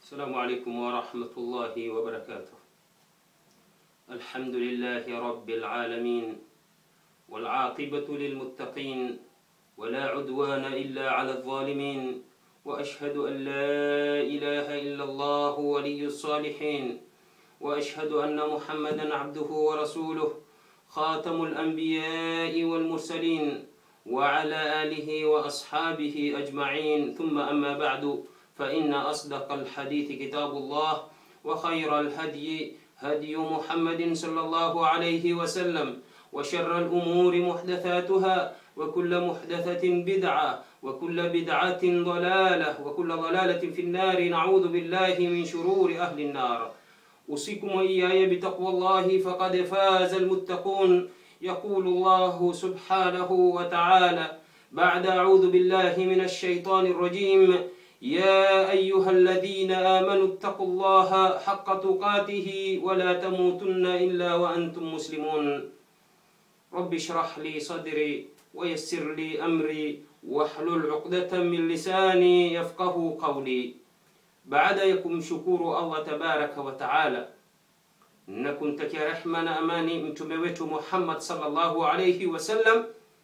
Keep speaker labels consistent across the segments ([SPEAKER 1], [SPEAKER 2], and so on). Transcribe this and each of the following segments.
[SPEAKER 1] السلام عليكم ورحمة الله وبركاته الحمد لله رب العالمين والعاقبة للمتقين ولا عدوان إلا على الظالمين وأشهد أن لا إله إلا الله ولي الصالحين وأشهد أن محمدا عبده ورسوله خاتم الأنبياء والمرسلين وعلى آله وأصحابه أجمعين ثم أما بعد فإن أصدق الحديث كتاب الله وخير الهدي هدي محمد صلى الله عليه وسلم وشر الأمور محدثاتها وكل محدثة بدعة وكل بدعة ضلالة وكل ضلالة في النار نعوذ بالله من شرور أهل النار أوصيكم وإياي بتقوى الله فقد فاز المتقون يقول الله سبحانه وتعالى بعد أعوذ بالله من الشيطان الرجيم يا أيها الذين آمنوا اتقوا الله حق تقاته ولا تموتن إلا وأنتم مسلمون رب اشرح لي صدري ويسر لي أمري واحلل عقدة من لساني يفقه قولي baada ya kumshukuru allah tabaraka wa taala na kumtakia rehma na amani mtume wetu muhammad salllahu alaihi wasallam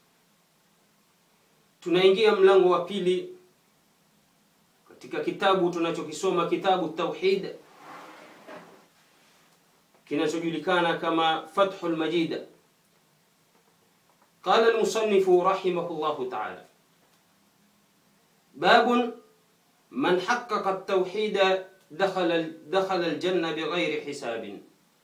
[SPEAKER 1] tunaingia mlango wa pili katika kitabu tunachokisoma kitabu tauhid kinachojulikana kama fathu lmajid qala lmusanifu rahimahu llahu taala babun من حقق التوحيد دخل دخل الجنة بغير حساب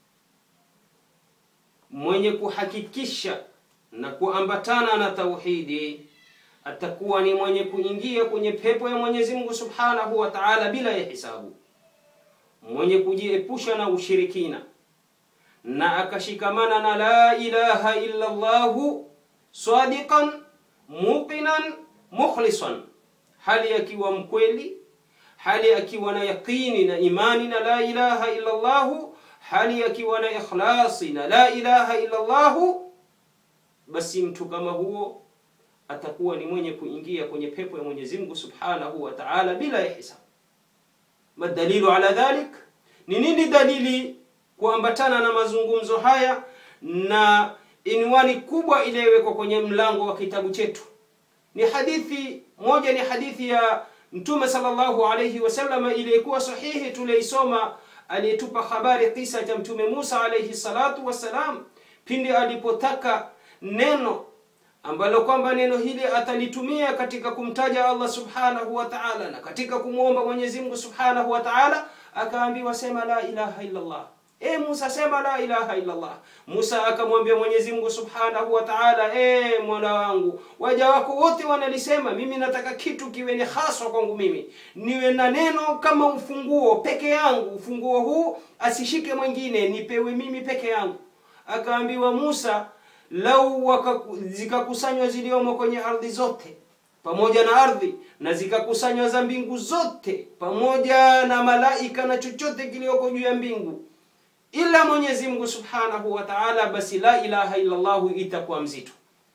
[SPEAKER 1] mwenye kuhakikisha na kuambatana na tauhidi atakuwa ni mwenye kuingia kwenye pepo ya Mwenyezi Mungu Subhanahu wa Ta'ala bila ya hisabu, mwenye kujiepusha na ushirikina na akashikamana na la ilaha illa Allahu sadiqan muqinan mukhlisan, hali akiwa mkweli hali akiwa na yaqini na imani na la ilaha illa Allahu, hali akiwa na ikhlasi na la ilaha illa Allahu, basi mtu kama huo atakuwa ni mwenye kuingia kwenye pepo ya Mwenyezi Mungu Subhanahu wa Ta'ala bila ya hisabu. Madalilu ala dhalik, ni nini dalili kuambatana na mazungumzo haya na inwani kubwa iliyowekwa kwenye mlango wa kitabu chetu? Ni hadithi moja, ni hadithi ya Mtume sallallahu alayhi wasallam iliyekuwa sahihi tuliisoma, aliyetupa habari kisa cha Mtume Musa alayhi salatu wassalam, pindi alipotaka neno ambalo kwamba neno hili atalitumia katika kumtaja Allah subhanahu wa ta'ala na katika kumwomba Mwenyezi Mungu subhanahu wa ta'ala, akaambiwa sema la ilaha illa Allah. E Musa, sema la ilaha illa Allah. Musa akamwambia Mwenyezi Mungu Subhanahu wa Ta'ala, e Mola wangu, waja wako wote wanalisema, mimi nataka kitu kiwe ni haswa kwangu mimi, niwe na neno kama ufunguo peke yangu, ufunguo huu asishike mwingine, nipewe mimi peke yangu. Akaambiwa Musa, lau zikakusanywa ziliomo kwenye ardhi zote pamoja na ardhi na zikakusanywa za mbingu zote pamoja na malaika na chochote kilioko juu ya mbingu ila Mwenyezi Mungu Subhanahu wa Ta'ala, basi la ilaha illa Allah itakuwa mzito.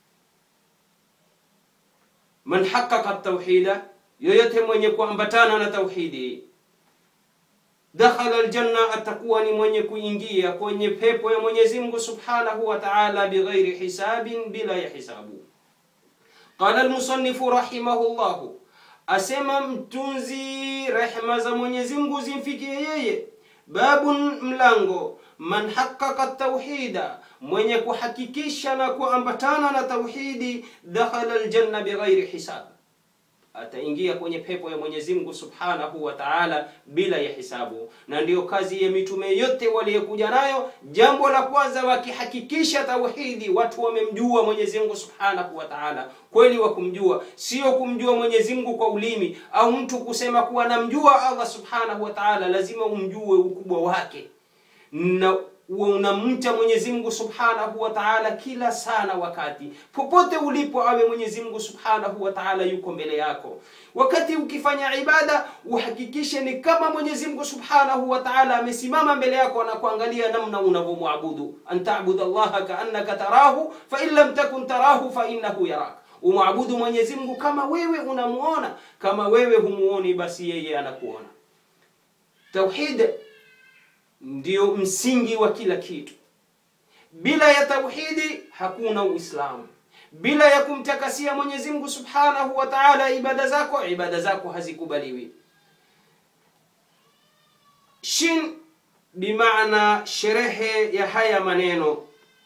[SPEAKER 1] Man haqqaqa tauhida, yoyote mwenye kuambatana na tauhidi, dakhala aljanna, atakuwa ni mwenye kuingia kwenye pepo ya Mwenyezi Mungu Subhanahu wa Ta'ala bighairi hisabin, bila ya hisabu. Qala almusannifu rahimahullahu, asema mtunzi, rehma za Mwenyezi Mungu zimfikie yeye Babun, mlango. Man haqqaqa tauhida, mwenye kuhakikisha na kuambatana na tauhidi, dakhala aljanna bighairi hisab, ataingia kwenye pepo ya Mwenyezi Mungu Subhanahu wa Ta'ala bila ya hisabu. Na ndiyo kazi ya mitume yote waliokuja nayo. Jambo la kwanza, wakihakikisha tauhidi, watu wamemjua Mwenyezi Mungu Subhanahu wa Ta'ala kweli wa kumjua, sio kumjua Mwenyezi Mungu kwa ulimi au mtu kusema kuwa namjua Allah Subhanahu wa Ta'ala. Lazima umjue ukubwa wake na unamcha Mwenyezi Mungu Subhanahu wa Ta'ala kila sana wakati popote ulipo, awe Mwenyezi Mungu Subhanahu wa Ta'ala yuko mbele yako. Wakati ukifanya ibada, uhakikishe ni kama Mwenyezi Mungu Subhanahu wa Ta'ala amesimama mbele yako na kuangalia namna unavyomwabudu. Anta'budu Allaha ka'annaka tarahu fa in lam takun tarahu fa innahu yarak umwabudu Mwenyezi Mungu kama wewe unamuona. Kama wewe humuoni, basi yeye anakuona. Tauhid ndio msingi wa kila kitu. Bila ya tauhidi hakuna Uislamu. Bila ya kumtakasia Mwenyezi Mungu Subhanahu wa Ta'ala ibada zako, ibada zako hazikubaliwi. Shin bimaana sherehe ya haya maneno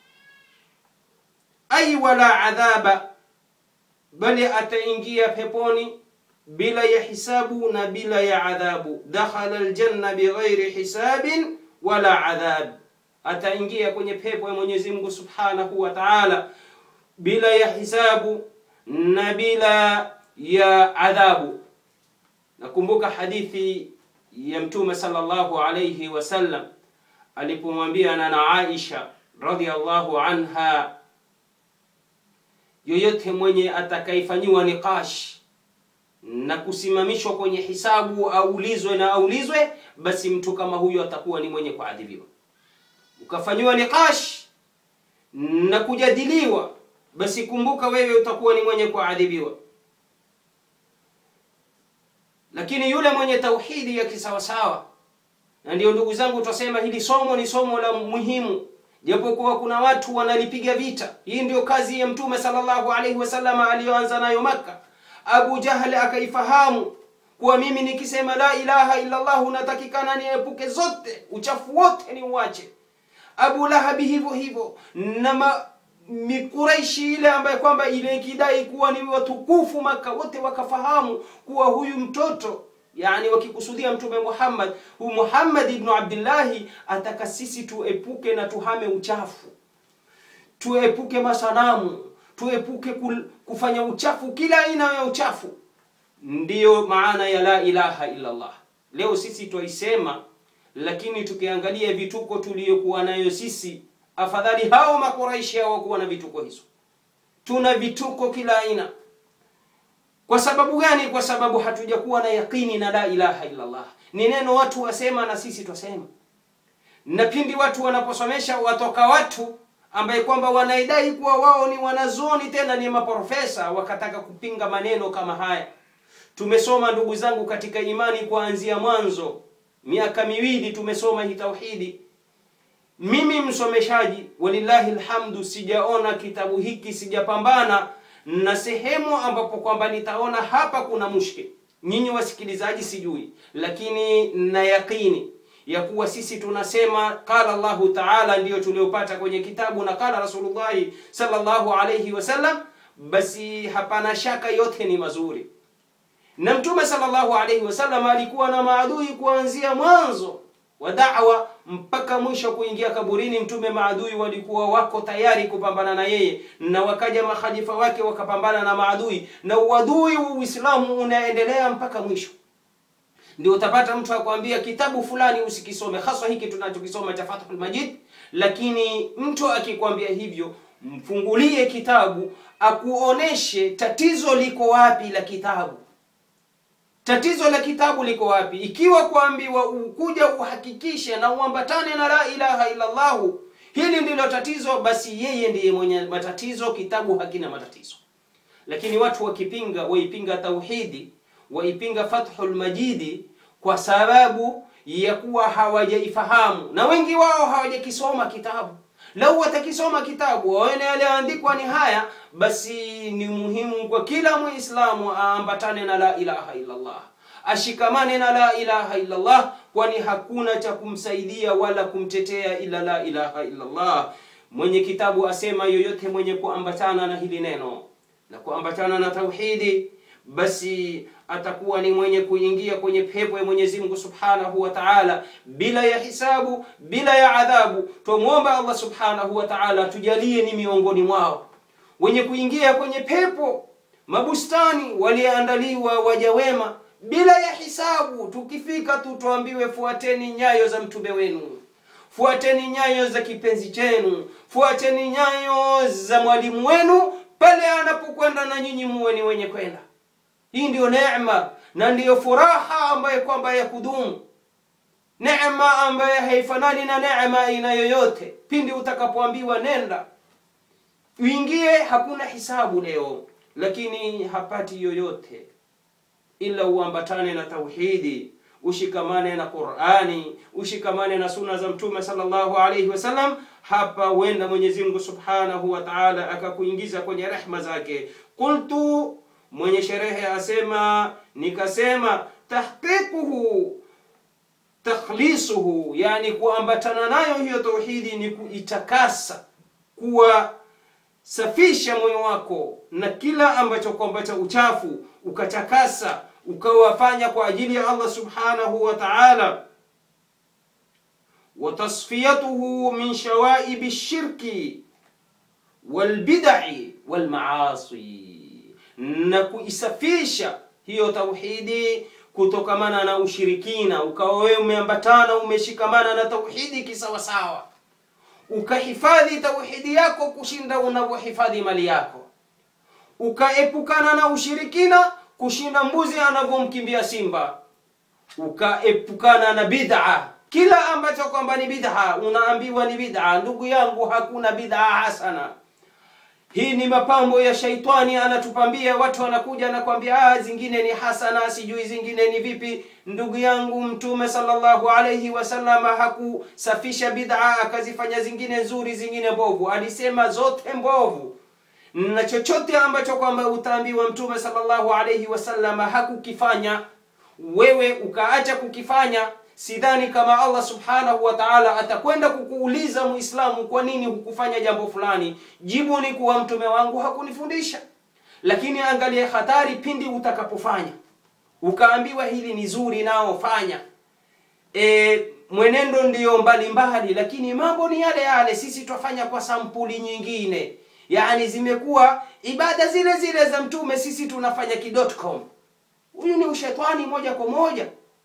[SPEAKER 1] ay wala adhaba, bali ataingia peponi bila ya hisabu na bila ya adhabu. Dakhala aljanna bighairi hisabin wala adhab, ataingia kwenye pepo ya Mwenyezi Mungu Subhanahu wa Ta'ala bila ya hisabu na bila ya adhabu. Nakumbuka hadithi ya Mtume sallallahu alayhi wasallam alipomwambia nana Aisha radhiallahu anha, yoyote mwenye atakaifanyiwa niqash na kusimamishwa kwenye hisabu, aulizwe na aulizwe, basi mtu kama huyo atakuwa ni mwenye kuadhibiwa. Ukafanyiwa niqash na kujadiliwa, basi kumbuka wewe utakuwa ni mwenye kuadhibiwa. Lakini yule mwenye tauhidi ya kisawasawa, na ndio ndugu zangu, tutasema hili somo ni somo la muhimu, japokuwa kuna watu wanalipiga vita. Hii ndio kazi ya Mtume sallallahu alaihi wasallam aliyoanza nayo Makka. Abu Jahal akaifahamu kuwa mimi nikisema la ilaha illa Allah unatakikana niepuke zote, uchafu wote ni uache. Abu Lahabi hivyo hivyo na ma, Mikuraishi ile ambaye kwamba ile ikidai kuwa ni watukufu Maka, wote wakafahamu kuwa huyu mtoto yani wakikusudia Mtume Muhammad, huyu Muhammad ibn Abdillahi ataka sisi tuepuke na tuhame uchafu, tuepuke masanamu, tuepuke kufanya uchafu, kila aina ya uchafu. Ndiyo maana ya la ilaha illa Allah. Leo sisi twaisema, lakini tukiangalia vituko tuliyokuwa nayo sisi afadhali hao makuraishi hawakuwa na vituko hizo. Tuna vituko kila aina. Kwa sababu gani? Kwa sababu hatujakuwa na yakini na la ilaha illa Allah. Ni neno watu wasema na sisi twasema, na pindi watu wanaposomesha watoka watu ambaye kwamba wanaidai kuwa wao ni wanazuoni tena ni maprofesa, wakataka kupinga maneno kama haya. Tumesoma ndugu zangu katika imani kuanzia mwanzo, miaka miwili tumesoma hii tauhidi mimi msomeshaji, walillahi alhamdu, sijaona kitabu hiki, sijapambana na sehemu ambapo kwamba nitaona hapa kuna mushkil. Nyinyi wasikilizaji sijui, lakini na yakini ya kuwa sisi tunasema qala Allahu taala, ndiyo tuliopata kwenye kitabu na qala Rasulullahi sallallahu alayhi wasallam, basi hapana shaka yote ni mazuri. Na Mtume sallallahu alayhi wasallam alikuwa na maadui kuanzia mwanzo wa da'wa mpaka mwisho kuingia kaburini. Mtume maadui walikuwa wako tayari kupambana na yeye, na wakaja makhalifa wake wakapambana na maadui, na uadui wa Uislamu unaendelea mpaka mwisho. Ndio utapata mtu akwambia kitabu fulani usikisome, hasa hiki tunachokisoma cha Fathul Majid. Lakini mtu akikwambia hivyo, mfungulie kitabu akuoneshe tatizo liko wapi la kitabu Tatizo la kitabu liko wapi? Ikiwa kuambiwa ukuja uhakikishe na uambatane na la ilaha illa Allah, hili ndilo tatizo, basi yeye ndiye mwenye matatizo, kitabu hakina matatizo. Lakini watu wakipinga, waipinga tauhidi, waipinga Fathul Majidi kwa sababu ya kuwa hawajaifahamu, na wengi wao hawajakisoma kitabu. Lau watakisoma kitabu waone yaliyoandikwa ni haya, basi ni muhimu kwa kila Muislamu aambatane na la ilaha illa Allah, ashikamane na la ilaha illa Allah, kwani hakuna cha kumsaidia wala kumtetea ila la ilaha illa Allah. Mwenye kitabu asema, yoyote mwenye kuambatana na hili neno na kuambatana na tauhidi, basi atakuwa ni mwenye kuingia kwenye pepo ya Mwenyezi Mungu Subhanahu wa Ta'ala bila ya hisabu, bila ya adhabu. Tumwomba Allah Subhanahu wa Ta'ala tujalie ni miongoni mwao wenye kuingia kwenye pepo, mabustani walioandaliwa waja wema bila ya hisabu. Tukifika tu tuambiwe, fuateni nyayo za mtume wenu, fuateni nyayo za kipenzi chenu, fuateni nyayo za mwalimu wenu pale anapokwenda, na nyinyi muwe ni wenye kwenda. Hii ndiyo neema na ndiyo furaha ambayo kwamba ya kudumu, neema ambayo haifanani na neema aina yoyote. Pindi utakapoambiwa nenda uingie, hakuna hisabu leo, lakini hapati yoyote ila uambatane na tauhidi, ushikamane na Qur'ani, ushikamane na sunna za Mtume sallallahu alayhi wasallam. Hapa huenda Mwenyezi Mungu Subhanahu wa Ta'ala akakuingiza kwenye rehma zake. Qultu, mwenye sherehe asema, nikasema tahqiquhu takhlisuhu, yani kuambatana nayo hiyo tauhidi ni kuitakasa, kuwa safisha moyo wako na kila ambacho kwamba cha uchafu, ukatakasa ukawafanya kwa ajili ya Allah subhanahu wa ta'ala. wa tasfiyatuhu min shawaibi shirki walbidai walmaasi, na kuisafisha hiyo tauhidi kutokamana na ushirikina, ukawa wewe umeambatana umeshikamana na tauhidi kisawasawa, ukahifadhi tauhidi yako kushinda unavyohifadhi mali yako, ukaepukana na ushirikina kushinda mbuzi anavyomkimbia simba, ukaepukana na bid'a. Kila ambacho kwamba ni bid'a unaambiwa ni bid'a. Ndugu yangu, hakuna bid'a hasana. Hii ni mapambo ya shaitani, anatupambia watu, wanakuja anakwambia, ah, zingine ni hasana, sijui zingine ni vipi. Ndugu yangu, Mtume sallallahu alayhi wasallam hakusafisha bid'a akazifanya zingine nzuri, zingine mbovu. Alisema zote mbovu na chochote ambacho kwamba utaambiwa Mtume sallallahu alayhi wasallam hakukifanya, wewe ukaacha kukifanya, sidhani kama Allah subhanahu wa ta'ala atakwenda kukuuliza Muislamu, kwa nini hukufanya jambo fulani? Jibu ni kuwa mtume wangu hakunifundisha. Lakini angalia hatari pindi utakapofanya ukaambiwa hili ni zuri, nao fanya. E, mwenendo ndiyo mbalimbali, lakini mambo ni yale yale. Sisi twafanya kwa sampuli nyingine yaani zimekuwa ibada zile zile za mtume, sisi tunafanya ki.com. Huyu ni ushetani moja kwa moja.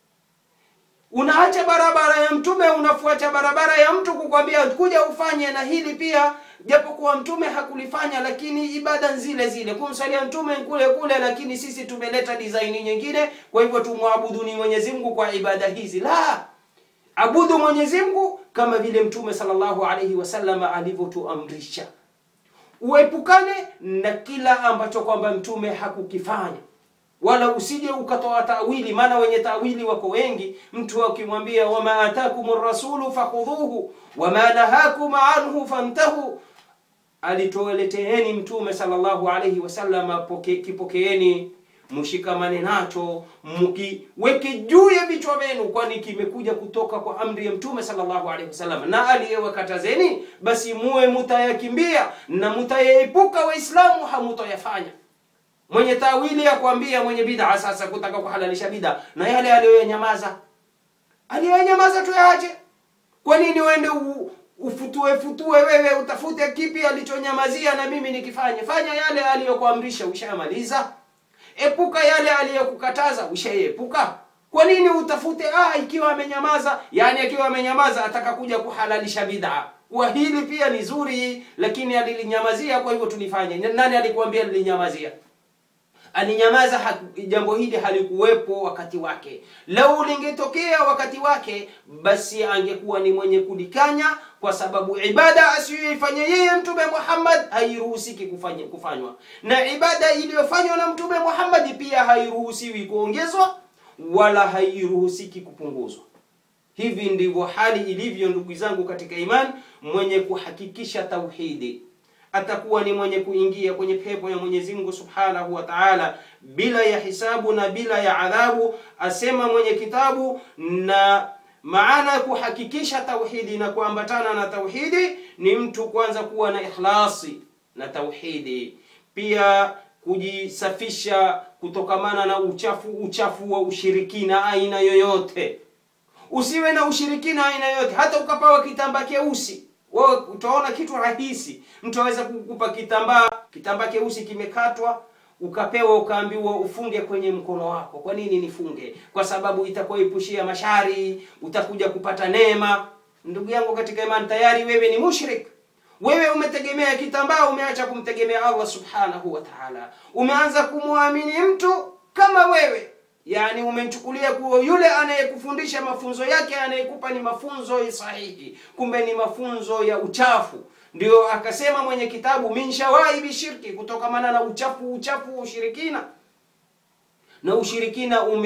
[SPEAKER 1] Unaacha barabara ya mtume, unafuata barabara ya mtu kukwambia kuja ufanye na hili pia, japokuwa mtume hakulifanya, lakini ibada zile zile, kumsalia mtume kule kule, lakini sisi tumeleta design nyingine, kwa hivyo tumwabudu ni Mwenyezi Mungu kwa ibada hizi. La, abudu Mwenyezi Mungu kama vile mtume sallallahu alaihi wasallam alivyotuamrisha uepukane na kila ambacho kwamba mtume hakukifanya, wala usije ukatoa tawili. Maana wenye tawili wako wengi. Mtu akimwambia wama atakum rasulu fakhudhuhu wama nahakum anhu fantahu, alitoeleteeni mtume sallallahu alayhi wasallam, poke, kipokeeni mshikamane nacho mkiweke juu ya vichwa vyenu, kwani kimekuja kutoka kwa amri ya mtume sallallahu alaihi wasallam. Na aliyewakatazeni basi muwe mutayakimbia na mutayaepuka, Waislamu hamutayafanya. Mwenye tawili ya kuambia mwenye bid'a sasa kutaka kuhalalisha bid'a na yale aliyoyanyamaza, aliyoyanyamaza tuyaache. Kwa nini uende ufutue futue wewe utafute kipi alichonyamazia na mimi nikifanye? Fanya yale aliyokuamrisha, ushamaliza. Epuka yale aliyokukataza, ushaepuka. Kwa nini utafute ah, ikiwa amenyamaza, yani akiwa amenyamaza ataka kuja kuhalalisha bid'a. Kwa hili pia ni zuri, lakini alilinyamazia, kwa hivyo tulifanye. Nani alikuambia lilinyamazia? Alinyamaza, jambo hili halikuwepo wakati wake. Lau lingetokea wakati wake, basi angekuwa ni mwenye kulikanya, kwa sababu ibada asiyoifanya yeye Mtume Muhammad hairuhusiki kufanya kufanywa, na ibada iliyofanywa na Mtume Muhammad pia hairuhusiwi kuongezwa wala hairuhusiki kupunguzwa. Hivi ndivyo hali ilivyo, ndugu zangu katika imani. Mwenye kuhakikisha tauhidi atakuwa ni mwenye kuingia kwenye pepo ya Mwenyezi Mungu Subhanahu wa Ta'ala bila ya hisabu na bila ya adhabu, asema mwenye kitabu. Na maana ya kuhakikisha tauhidi na kuambatana na tauhidi ni mtu kwanza kuwa na ikhlasi na tauhidi, pia kujisafisha kutokamana na uchafu uchafu wa ushirikina aina yoyote. Usiwe na ushirikina aina yoyote, hata ukapawa kitambaa keusi wewe utaona kitu rahisi. Mtu aweza kukupa kitambaa kitambaa keusi kimekatwa, ukapewa ukaambiwa ufunge kwenye mkono wako. Kwa nini nifunge? Kwa sababu itakuepushia mashari, utakuja kupata neema. Ndugu yangu katika imani, tayari wewe ni mushrik. Wewe umetegemea kitambaa, umeacha kumtegemea Allah subhanahu wa ta'ala. Umeanza kumwamini mtu kama wewe Yaani umemchukulia kuwa yule anayekufundisha mafunzo yake anayekupa ni mafunzo sahihi, kumbe ni mafunzo ya uchafu. Ndio akasema mwenye kitabu min shawaibi shirki, kutokamana na uchafu uchafu wa ushirikina. Na ushirikina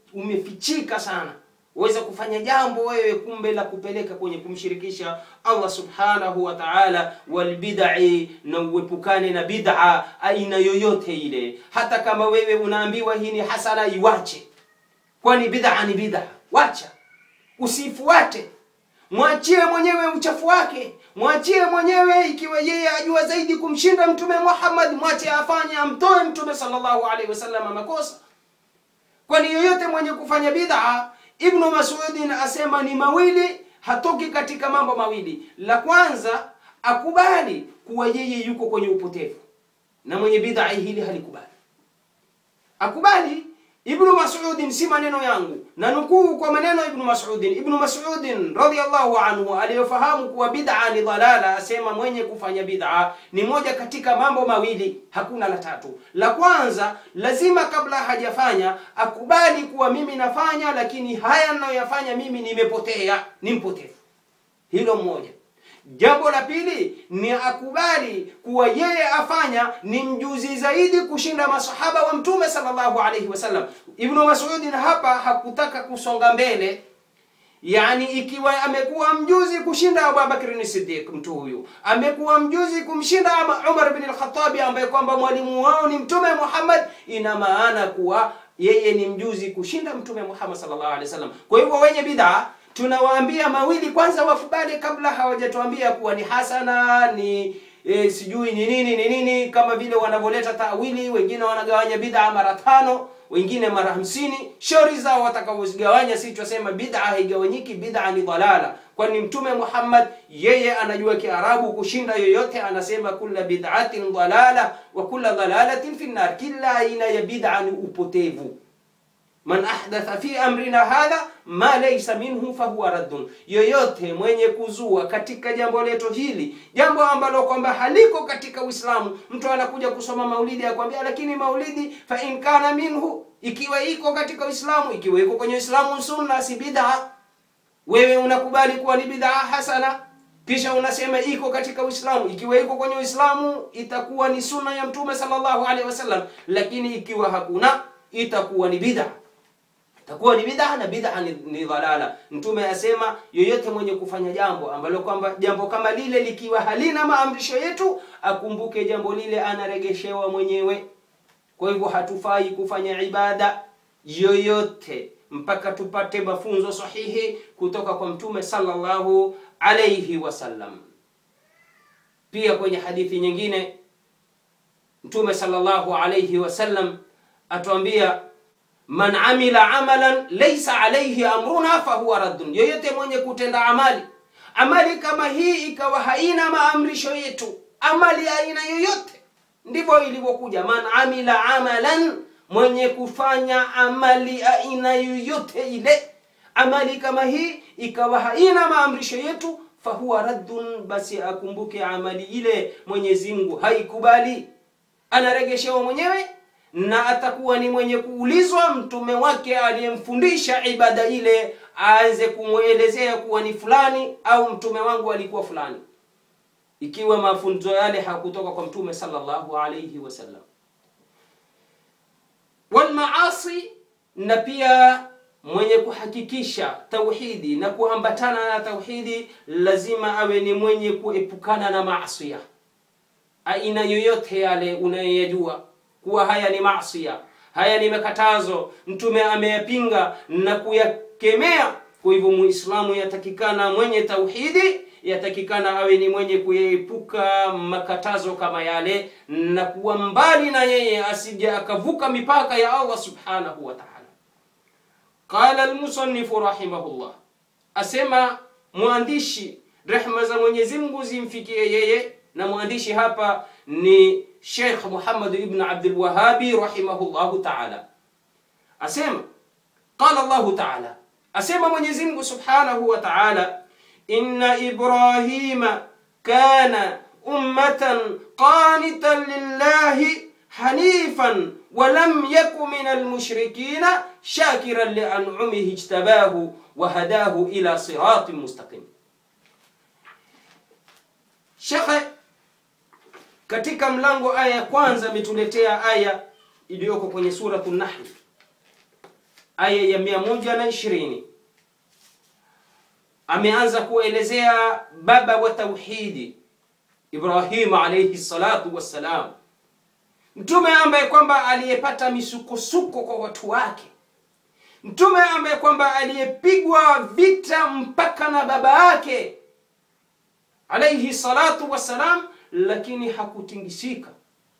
[SPEAKER 1] umefichika sana waweza kufanya jambo wewe kumbe la kupeleka kwenye kumshirikisha Allah subhanahu wa ta'ala, walbidai, na uepukane na bid'a aina yoyote ile. Hata kama wewe unaambiwa hii ni hasana, iwache, kwani bid'a ni bid'a. Wacha, usifuate, mwachie mwenyewe uchafu wake, mwachie mwenyewe. Ikiwa yeye ajua zaidi kumshinda Mtume Muhammad, mwache afanye, amtoe Mtume sallallahu alaihi wasallam makosa, kwani yoyote mwenye kufanya bid'a Ibnu Mas'udin asema ni mawili, hatoki katika mambo mawili. La kwanza akubali kuwa yeye yuko kwenye upotevu, na mwenye bid'a hili halikubali. Akubali. Ibnu Mas'udin, si maneno yangu, na nukuu kwa maneno Ibnu Mas'udin. Ibnu Mas'udin radhiyallahu anhu aliyofahamu kuwa bid'a ni dhalala, asema mwenye kufanya bid'a ni moja katika mambo mawili, hakuna la tatu. La kwanza lazima kabla hajafanya akubali kuwa mimi nafanya, lakini haya ninayoyafanya mimi nimepotea, ni mpotevu. Hilo mmoja. Jambo la pili ni akubali kuwa yeye afanya ni mjuzi zaidi kushinda masahaba wa Mtume sallallahu alaihi wasallam. Ibnu Mas'ud hapa hakutaka kusonga mbele, yani ikiwa amekuwa mjuzi kushinda Abu Bakr Siddiq, mtu huyu amekuwa mjuzi kumshinda Umar bin al-Khattab ambaye kwamba mwalimu wao ni Mtume Muhammad, ina maana kuwa yeye ni mjuzi kushinda Mtume Muhammad sallallahu alaihi wasallam. Kwa hivyo wenye bid'a tunawaambia mawili kwanza wakubali kabla hawajatuambia kuwa ni hasana ni e, sijui ni nini ni nini, kama vile wanavyoleta tawili. Wengine wanagawanya bid'a mara tano, wengine mara hamsini. Shauri zao watakavyozigawanya, si twasema bid'a haigawanyiki, bid'a ni dhalala, kwani Mtume Muhammad yeye anajua Kiarabu kushinda yoyote. Anasema kulla bid'atin dhalala wa kulla dhalalatin fi nar, kila aina ya bid'a ni upotevu Man ahdatha fi amrina hadha ma laysa minhu fahuwa raddun, yoyote mwenye kuzua katika jambo letu hili jambo ambalo kwamba haliko katika Uislamu. Mtu anakuja kusoma maulidi akwambia, lakini maulidi fa in kana minhu, ikiwa iko katika Uislamu, ikiwa iko kwenye Uislamu sunna, si bid'a. Wewe unakubali kuwa ni bid'a hasana, kisha unasema iko katika Uislamu. Ikiwa iko kwenye Uislamu itakuwa ni sunna ya Mtume sallallahu alaihi wasallam, lakini ikiwa hakuna itakuwa ni bid'a takuwa ni bid'a na bid'a ni, ni dhalala. Mtume asema yoyote mwenye kufanya jambo ambalo kwamba jambo kama lile likiwa halina maamrisho yetu, akumbuke jambo lile anaregeshewa mwenyewe. Kwa hivyo hatufai kufanya ibada yoyote mpaka tupate mafunzo sahihi kutoka kwa Mtume sallallahu alayhi wasallam. Pia kwenye hadithi nyingine Mtume sallallahu alayhi wasallam atuambia Man amila amalan laysa alayhi amruna fahuwa raddun, yoyote mwenye kutenda amali amali kama hii ikawa haina maamrisho yetu, amali aina yoyote, ndivyo ilivyokuja. Man amila amalan, mwenye kufanya amali aina yoyote ile, amali kama hii ikawa haina maamrisho yetu, fahuwa raddun, basi akumbuke amali ile Mwenyezi Mungu haikubali, anaregeshewa mwenyewe na atakuwa ni mwenye kuulizwa mtume wake aliyemfundisha ibada ile, aanze kumwelezea kuwa ni fulani au mtume wangu alikuwa fulani, ikiwa mafunzo yale hakutoka kwa mtume sallallahu alayhi wasallam. Wal maasi, na pia mwenye kuhakikisha tauhidi na kuambatana na tauhidi, lazima awe ni mwenye kuepukana na maasi aina yoyote yale unayoyajua kuwa haya ni maasiya, haya ni makatazo, mtume ameyapinga na kuyakemea. Kwa hivyo muislamu yatakikana mwenye tauhidi, yatakikana awe ni mwenye kuyaepuka makatazo kama yale na kuwa mbali na yeye, asije akavuka mipaka ya Allah subhanahu wa ta'ala. Qala almusannifu rahimahullah, asema mwandishi, rehma za Mwenyezi Mungu zimfikie yeye, na mwandishi hapa ni Sheikh Muhammad ibn Abdul Wahhabi rahimahullahu ta'ala, asema qala Allahu ta'ala, asema Mwenyezi Mungu subhanahu wa ta'ala, inna Ibrahima kana ummatan qanitan lillahi hanifan wa lam yaku min almushrikina shakiran li an'umihi ijtabahu wa hadahu ila siratin mustaqim. Sheikh katika mlango aya ya kwanza ametuletea aya iliyoko kwenye suratu Nahl, aya ya mia moja na ishirini ameanza kuelezea baba wa tauhidi Ibrahim alayhi salatu wassalam, mtume ambaye kwamba aliyepata misukosuko kwa watu wake, mtume ambaye kwamba aliyepigwa vita mpaka na baba yake alayhi salatu wassalam, lakini hakutingisika.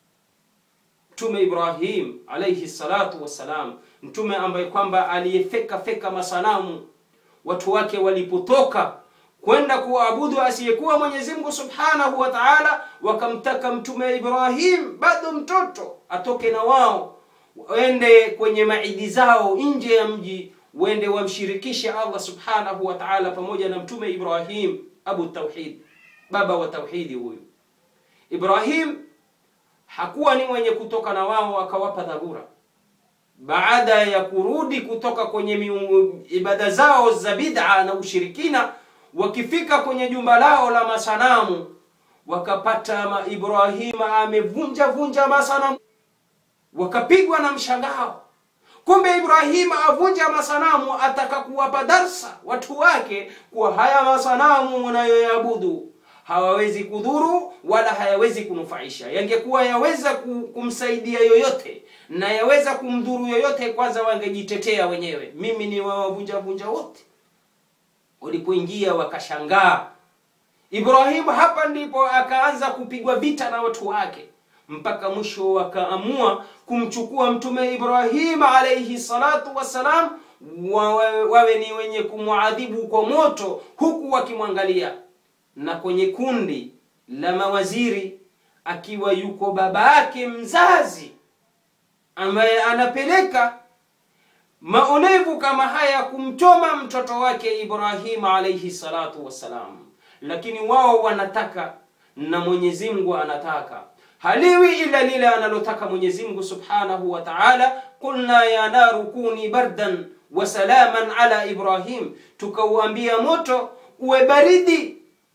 [SPEAKER 1] Mtume Ibrahim alayhi salatu wassalam, mtume ambaye kwamba aliyefeka feka masanamu watu wake walipotoka kwenda kuabudu asiyekuwa Mwenyezi Mungu Subhanahu wa Ta'ala, wakamtaka mtume Ibrahim bado mtoto atoke na wao waende kwenye maidi zao nje ya mji, wende wamshirikishe Allah Subhanahu wa Ta'ala pamoja na mtume Ibrahim, abu tauhid, baba wa tauhidi. Huyu Ibrahim hakuwa ni mwenye kutoka na wao, akawapa dharura baada ya kurudi kutoka kwenye miungu, ibada zao za bid'a na ushirikina, wakifika kwenye jumba lao la masanamu wakapata ma Ibrahima amevunja vunja masanamu, wakapigwa na mshangao. Kumbe Ibrahima avunja masanamu, ataka kuwapa darsa watu wake kuwa haya masanamu mnayoyaabudu hawawezi kudhuru wala hayawezi kunufaisha. Yangekuwa yaweza kumsaidia yoyote na yaweza kumdhuru yoyote, kwanza wangejitetea wenyewe, mimi ni wawavunja vunja wote. Walipoingia wakashangaa. Ibrahimu hapa ndipo akaanza kupigwa vita na watu wake, mpaka mwisho wakaamua kumchukua Mtume Ibrahim alayhi salatu wassalam, wawe, wawe ni wenye kumwadhibu kwa moto, huku wakimwangalia na kwenye kundi la mawaziri akiwa yuko baba yake mzazi ambaye anapeleka maonevu kama haya kumchoma mtoto wake Ibrahim alayhi salatu wassalam, lakini wao wanataka na Mwenyezi Mungu anataka, haliwi ila lile analotaka Mwenyezi Mungu subhanahu wa ta'ala. Qulna ya naru kuni bardan wa salaman ala Ibrahim, tukauambia moto uwe baridi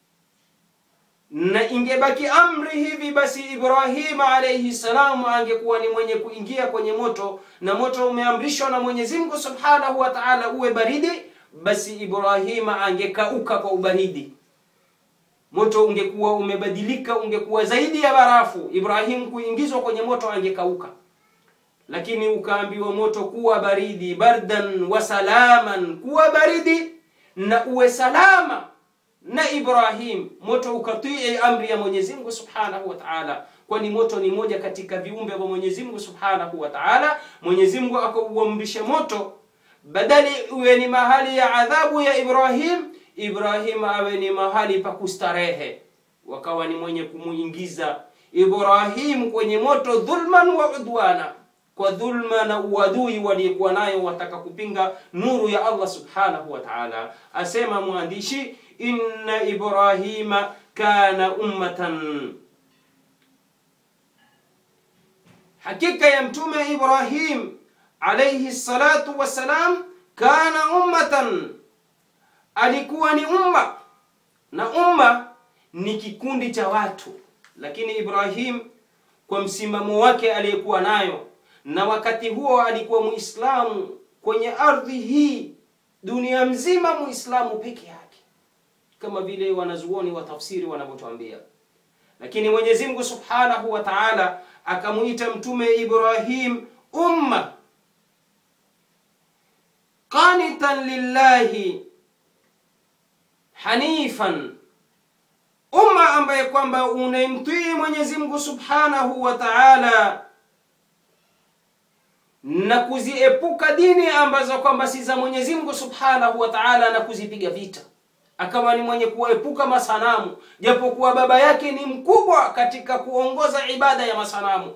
[SPEAKER 1] na ingebaki amri hivi basi, Ibrahim alayhi salam angekuwa ni mwenye kuingia kwenye moto, na moto umeamrishwa na Mwenyezi Mungu Subhanahu wa Ta'ala uwe baridi, basi Ibrahim angekauka kwa ubaridi, moto ungekuwa umebadilika, ungekuwa zaidi ya barafu. Ibrahim kuingizwa kwenye moto angekauka, lakini ukaambiwa moto kuwa baridi, bardan wa salaman, kuwa baridi na uwe salama na Ibrahim, moto ukatii amri ya Mwenyezi Mungu Subhanahu wa Ta'ala, kwani moto ni moja katika viumbe vya Mwenyezi Mungu Subhanahu wa Ta'ala. Mwenyezi Mungu akauamrisha moto, badali uwe ni mahali ya adhabu ya Ibrahim, Ibrahim awe ni mahali pa kustarehe, wakawa ni mwenye kumuingiza Ibrahim kwenye moto dhulman wa udwana, kwa dhulma na uadui waliokuwa nayo, wataka kupinga nuru ya Allah Subhanahu wa Ta'ala. Asema mwandishi Inna Ibrahima kana ummatan, hakika ya mtume Ibrahim alayhi salatu wassalam, kana ummatan, alikuwa ni umma, na umma ni kikundi cha watu. Lakini Ibrahim kwa msimamo wake aliyekuwa nayo, na wakati huo alikuwa Muislamu kwenye ardhi hii, dunia mzima Muislamu peke yake kama vile wanazuoni wa tafsiri wanavyotuambia. Lakini Mwenyezi Mungu Subhanahu wa Ta'ala akamuita mtume Ibrahim umma qanitan lillahi hanifan, umma ambaye kwamba unaimtii Mwenyezi Mungu Subhanahu wa Ta'ala na kuziepuka dini ambazo kwamba si za Mwenyezi Mungu Subhanahu wa Ta'ala na kuzipiga vita akawa ni mwenye kuepuka masanamu, japokuwa baba yake ni mkubwa katika kuongoza ibada ya masanamu,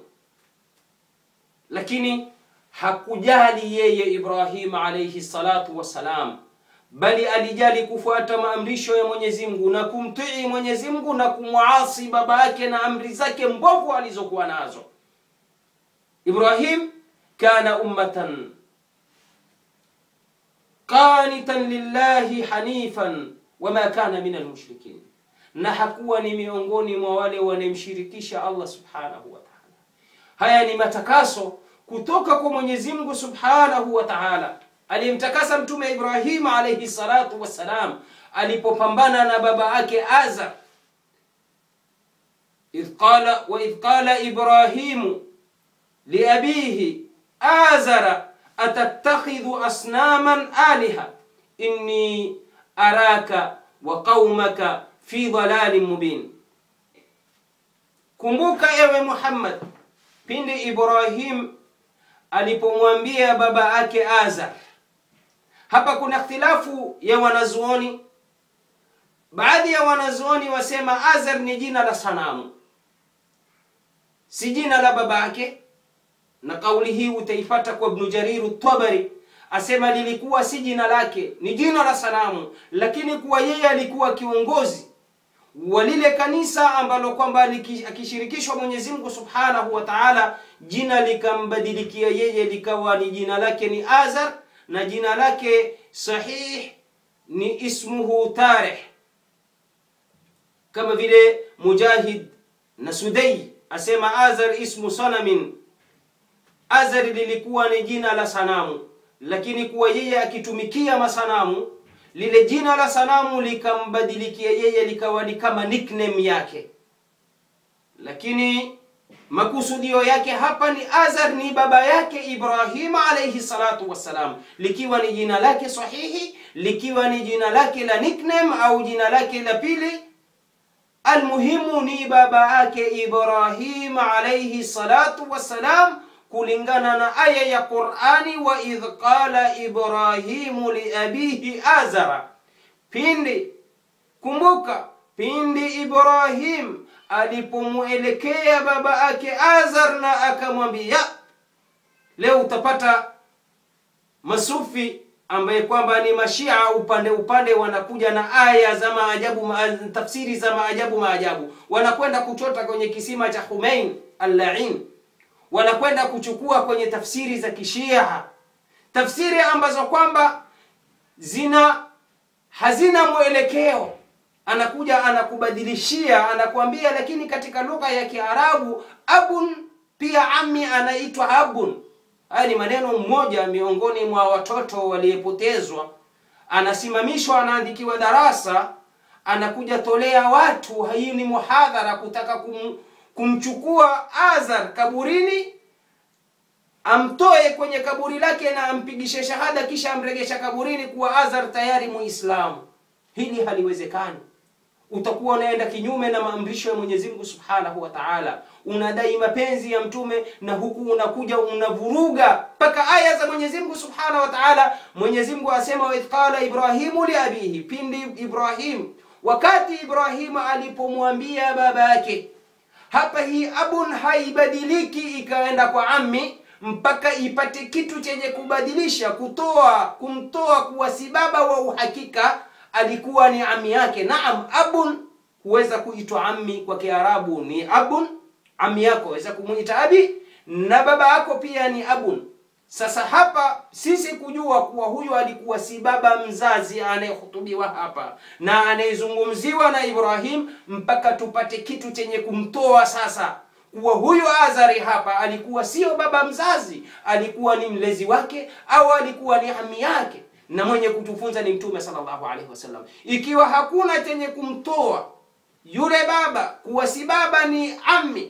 [SPEAKER 1] lakini hakujali yeye Ibrahim alayhi salatu wassalam, bali alijali kufuata maamrisho ya Mwenyezi Mungu na kumtii Mwenyezi Mungu na kumwasi baba yake na amri zake mbovu alizokuwa nazo. Ibrahim kana ummatan qanitan lillahi hanifan wama kana min almushrikin, na hakuwa ni miongoni mwa wale wanemshirikisha Allah subhanahu wa ta'ala. Haya ni matakaso kutoka kwa Mwenyezi Mungu subhanahu wa ta'ala, alimtakasa mtume Ibrahim alayhi salatu wassalam alipopambana na baba yake Azar idh qala wa idh qala Ibrahimu liabihi azara atattakhidhu asnaman aliha inni araka wa qaumaka fi dhalalin mubin kumbuka ewe Muhammad pindi Ibrahim alipomwambia baba yake Azar hapa kuna ikhtilafu ya wanazuoni baadhi ya wanazuoni wasema Azar ni jina la sanamu si jina la baba yake na kauli hii utaipata kwa Ibn Jarir Tabari asema lilikuwa si jina lake ni jina la sanamu lakini kuwa yeye alikuwa kiongozi wa lile kanisa ambalo kwamba akishirikishwa Mwenyezi Mungu Subhanahu wa Ta'ala jina likambadilikia yeye likawa ni jina lake ni Azar na jina lake sahih ni ismuhu Tarih kama vile Mujahid na Sudai asema Azar ismu sanamin Azar lilikuwa ni jina la sanamu lakini kuwa yeye akitumikia masanamu lile jina la sanamu likambadilikia yeye likawa ni kama nickname yake lakini makusudio yake hapa ni Azar ni baba yake Ibrahim alayhi salatu wassalam likiwa ni jina lake sahihi likiwa ni jina lake la nickname au jina lake la pili almuhimu ni baba yake Ibrahim alayhi salatu wassalam kulingana na aya ya Qur'ani wa idh qala Ibrahimu liabihi Azara pindi kumbuka pindi Ibrahim alipomwelekea baba yake Azar na akamwambia leo utapata masufi ambaye kwamba ni mashia upande upande wanakuja na aya za maajabu ma, tafsiri za maajabu maajabu wanakwenda kuchota kwenye kisima cha Humain al-La'in wanakwenda kuchukua kwenye tafsiri za kishia tafsiri ambazo kwamba zina hazina mwelekeo anakuja anakubadilishia anakuambia lakini katika lugha ya Kiarabu abun pia ami anaitwa abun haya ni maneno mmoja miongoni mwa watoto waliyepotezwa anasimamishwa anaandikiwa darasa anakuja tolea watu hii ni muhadhara kutaka kum, kumchukua Azar kaburini amtoe kwenye kaburi lake na ampigishe shahada kisha amregesha kaburini kuwa Azar tayari muislamu hili haliwezekani utakuwa unaenda kinyume na maamrisho ya Mwenyezi Mungu Subhanahu wa Ta'ala unadai mapenzi ya mtume na huku unakuja unavuruga mpaka aya za Mwenyezi Mungu Subhanahu wa Ta'ala Mwenyezi Mungu asema wa qala Ibrahimu li abihi pindi Ibrahim wakati Ibrahim alipomwambia baba yake hapa hii abun haibadiliki ikaenda kwa ammi mpaka ipate kitu chenye kubadilisha kutoa kumtoa kuwa si baba wa uhakika alikuwa ni ami yake naam abun huweza kuitwa ammi kwa kiarabu ni abun ami yako waweza kumuita abi na baba yako pia ni abun sasa hapa sisi kujua kuwa huyu alikuwa si baba mzazi anayehutubiwa hapa na anayezungumziwa na Ibrahim mpaka tupate kitu chenye kumtoa sasa kuwa huyu Azari hapa alikuwa sio baba mzazi alikuwa ni mlezi wake au alikuwa ni ami yake na mwenye kutufunza ni mtume sallallahu alaihi wasallam ikiwa hakuna chenye kumtoa yule baba kuwa si baba ni ami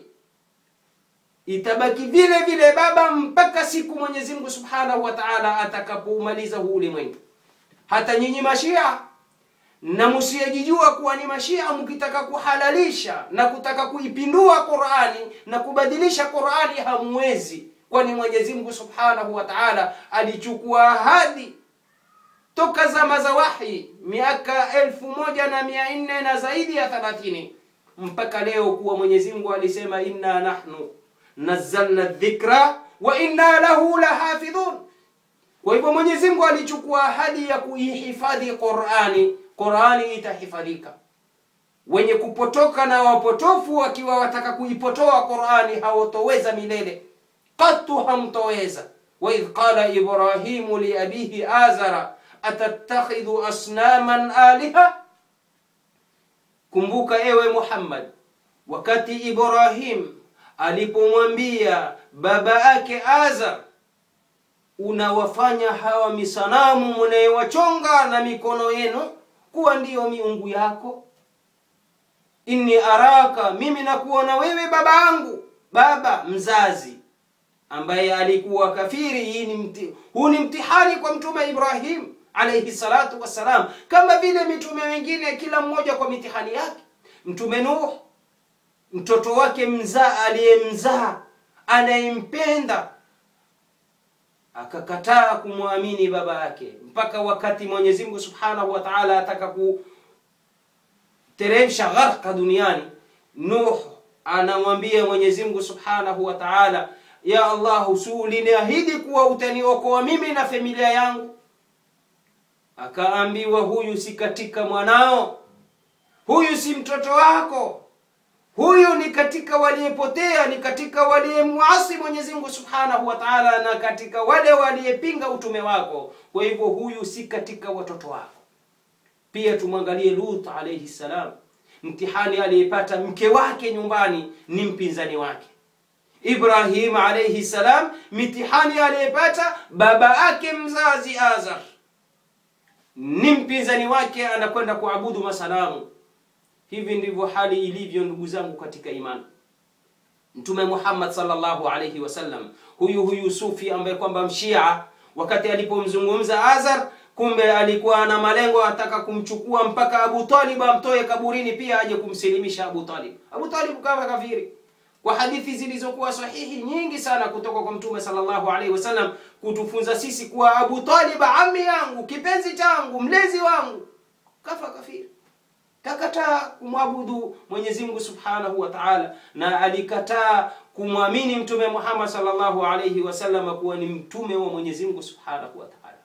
[SPEAKER 1] itabaki vile vile baba mpaka siku Mwenyezi Mungu Subhanahu wa Ta'ala atakapoumaliza huu ulimwengu. Hata nyinyi mashia na msiyejijua kuwa ni mashia, mkitaka kuhalalisha na kutaka kuipindua Qur'ani na kubadilisha Qur'ani hamwezi, kwani Mwenyezi Mungu Subhanahu wa Ta'ala alichukua ahadi toka zama za wahi miaka elfu moja na mia nne na zaidi ya thelathini mpaka leo kuwa Mwenyezi Mungu alisema inna nahnu nazzalna dhikra wa inna lahu lahafidhun. Kwa hivyo Mwenyezi Mungu alichukua ahadi ya kuihifadhi Qur'ani, Qur'ani itahifadhika. Wenye kupotoka na wapotofu wakiwa wataka kuipotoa Qur'ani hawatoweza milele, katu hamtoweza. wa idh qala Ibrahimu li abihi azara atattakhidhu asnaman aliha, kumbuka ewe Muhammad, wakati Ibrahim alipomwambia baba yake Azar unawafanya hawa misanamu mnayewachonga na mikono yenu kuwa ndiyo miungu yako inni araka mimi nakuona wewe baba yangu baba mzazi ambaye alikuwa kafiri hii ni mti, huu ni mtihani kwa mtume ibrahim alayhi salatu wassalam kama vile mitume wengine kila mmoja kwa mitihani yake mtume nuh mtoto wake mzaa aliyemzaa anayempenda akakataa kumwamini baba yake mpaka wakati mwenyezi mungu subhanahu wa taala ataka kuteremsha gharqa duniani nuh anamwambia mwenyezi mungu subhanahu wa taala ya allah usuliniahidi kuwa utaniokoa mimi na familia yangu akaambiwa huyu si katika mwanao huyu si mtoto wako huyu ni katika waliyepotea ni katika waliyemwasi mwenyezi mungu subhanahu wa taala na katika wale waliyepinga utume wako kwa hivyo huyu si katika watoto wako pia tumwangalie lut alaihi salam mtihani aliyepata mke wake nyumbani ni mpinzani wake ibrahim alaihi salam mitihani aliyepata baba yake mzazi azar ni mpinzani wake anakwenda kuabudu masanamu hivi ndivyo hali ilivyo ndugu zangu katika imani mtume muhammad sallallahu alaihi wasallam huyu huyu sufi ambaye kwamba mshia wakati alipomzungumza azar kumbe alikuwa na malengo ataka kumchukua mpaka abu talib amtoe kaburini pia aje kumsilimisha abu talib abu talib kawa kafiri kwa hadithi zilizokuwa sahihi nyingi sana kutoka kwa mtume sallallahu alaihi wasallam kutufunza sisi kuwa abu talib ami yangu kipenzi changu mlezi wangu kafa kafiri kakataa kumwabudu Mwenyezi Mungu Subhanahu wa Ta'ala na alikataa kumwamini mtume Muhammad sallallahu alayhi wasallam kuwa ni mtume wa Mwenyezi Mungu Subhanahu wa Ta'ala.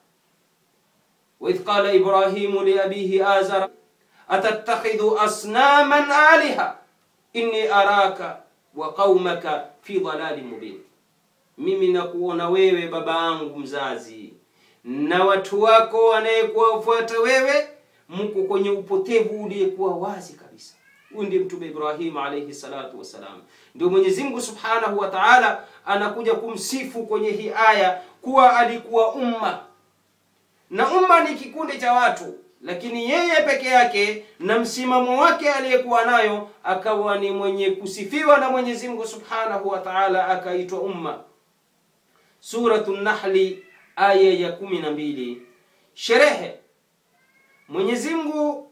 [SPEAKER 1] Wa idh qala Ibrahimu li abihi Azar atattakhidhu asnaman aliha inni araka wa qaumaka fi dhalalin mubin, mimi nakuona wewe baba yangu mzazi na watu wako wanayekuwafuata wewe mko kwenye upotevu uliyekuwa wazi kabisa huyu ndiye mtume ibrahim alayhi salatu wassalam ndio mwenyezi mungu subhanahu wa taala anakuja kumsifu kwenye hii aya kuwa alikuwa umma na umma ni kikundi cha watu lakini yeye peke yake na msimamo wake aliyekuwa nayo akawa ni mwenye kusifiwa na mwenyezi mungu subhanahu wa taala akaitwa umma suratu nahli aya ya kumi na mbili sherehe Mwenyezi Mungu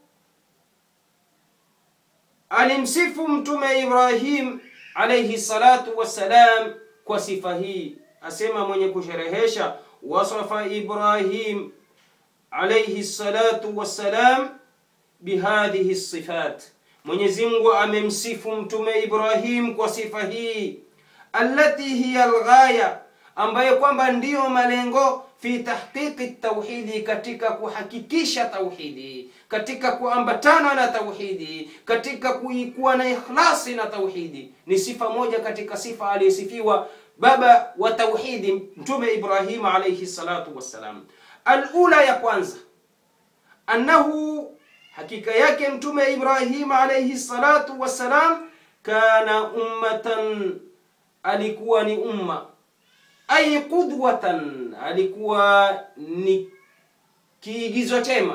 [SPEAKER 1] alimsifu mtume Ibrahim alayhi salatu wassalam kwa sifa hii, asema mwenye kusherehesha, wasafa Ibrahim alayhi salatu wassalam bihadhihi sifat, Mwenyezi Mungu amemsifu mtume Ibrahim kwa sifa hii, allati hiya alghaya, ambayo kwamba ndiyo malengo fi tahqiqi tauhidi, katika kuhakikisha tauhidi, katika kuambatana na tauhidi, katika kuwa na ikhlasi na tauhidi. Ni sifa moja katika sifa aliyesifiwa baba wa tauhidi Mtume Ibrahim alayhi salatu wassalam. Alula ya kwanza, annahu, hakika yake Mtume Ibrahim alayhi salatu wassalam, kana ummatan, alikuwa ni umma ay qudwatan, alikuwa ni kiigizo chema,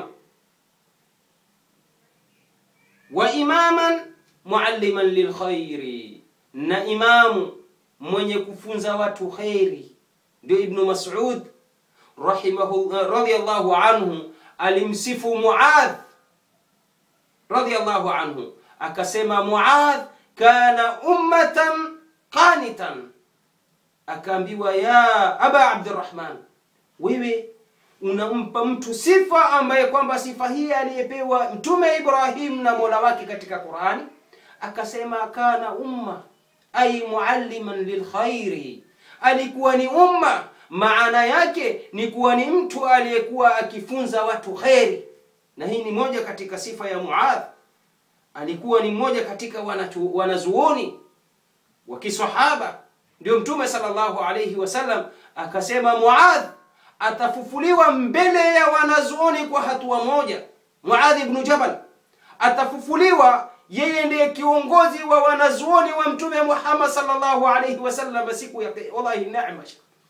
[SPEAKER 1] wa imaman mualliman lilkhairi, na imamu mwenye kufunza watu kheri. Ndio Ibnu Mas'ud rahimahu radiyallahu anhu alimsifu Muadh radiyallahu anhu akasema, Muadh kana ummatan qanitan akaambiwa ya aba abdurrahman wewe unampa mtu sifa ambaye kwamba sifa hii aliyepewa mtume ibrahim na mola wake katika qurani akasema kana umma ay mualliman lilkhairi alikuwa ni umma maana yake ni kuwa ni mtu aliyekuwa akifunza watu kheri na hii ni moja katika sifa ya muadh alikuwa ni mmoja katika wanazuoni wa kisahaba ndio mtume sallallahu alayhi wasallam akasema Muadh atafufuliwa mbele ya wanazuoni kwa hatua moja. Muadh ibn Jabal atafufuliwa, yeye ndiye kiongozi wa wanazuoni wa mtume Muhammad sallallahu alayhi wasallam siku ya wallahi neema.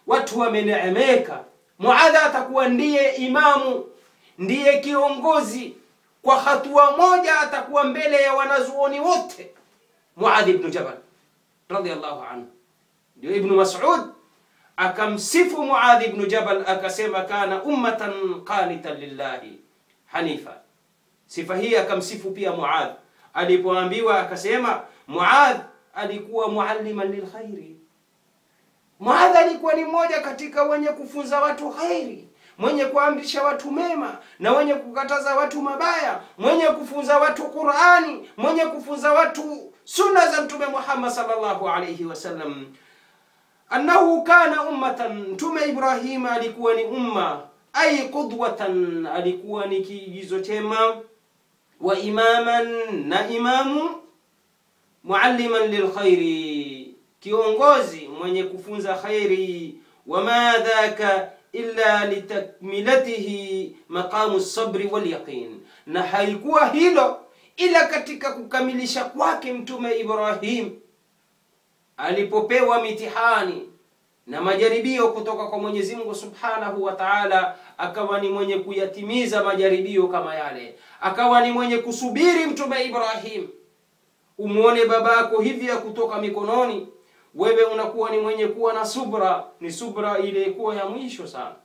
[SPEAKER 1] watu wameneemeka muadha atakuwa ndiye imamu ndiye kiongozi kwa hatua moja atakuwa mbele ya wanazuoni wote muadh ibnu jabal radiallahu anhu ndio ibnu masud akamsifu muadh ibnu jabal akasema kana ummatan qanitan lillahi hanifa sifa hii akamsifu pia muadh alipoambiwa akasema muadh alikuwa mualliman lilkhairi muadh alikuwa ni mmoja katika wenye kufunza watu khairi mwenye kuamrisha watu mema na wenye kukataza watu mabaya mwenye kufunza watu qurani mwenye kufunza watu sunna za mtume muhammad sallallahu alayhi wasallam annahu kana ummatan mtume ibrahima alikuwa ni umma ay qudwatan alikuwa ni kiigizo chema wa imaman na imamu mualliman lilkhairi kiongozi mwenye kufunza khairi wama dhaka illa litakmilatihi maqamu sabri walyaqin na haikuwa hilo ila katika kukamilisha kwake mtume ibrahim alipopewa mitihani na majaribio kutoka kwa mwenyezi mungu subhanahu wa taala akawa ni mwenye kuyatimiza majaribio kama yale akawa ni mwenye kusubiri mtume ibrahim umwone babako hivi ya kutoka mikononi wewe unakuwa ni mwenye kuwa na subra ni subra iliyekuwa ya mwisho sana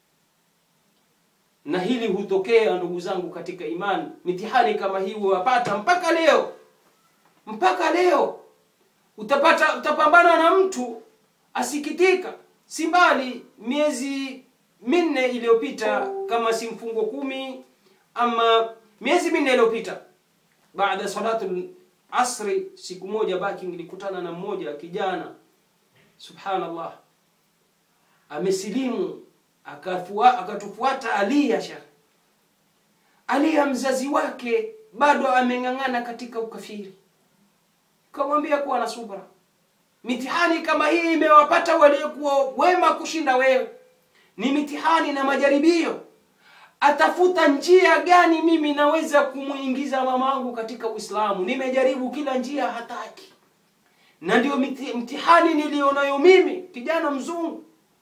[SPEAKER 1] na hili hutokea ndugu zangu katika imani mitihani kama hii huwapata mpaka leo mpaka leo utapata utapambana na mtu asikitika si mbali miezi minne iliyopita kama si mfungo kumi ama miezi minne iliyopita baada salatu asri siku moja baki nilikutana na mmoja kijana subhanallah amesilimu akafua, akatufuata alia shekh alia mzazi wake bado ameng'ang'ana katika ukafiri kamwambia kuwa na subra mitihani kama hii imewapata waliokuwa wema kushinda wewe ni mitihani na majaribio atafuta njia gani mimi naweza kumwingiza mamangu katika uislamu nimejaribu kila njia hataki na ndio mtihani nilionayo mimi kijana mzungu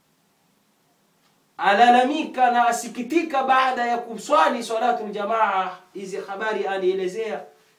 [SPEAKER 1] alalamika na asikitika baada ya kuswali salatu ljamaa hizi habari anielezea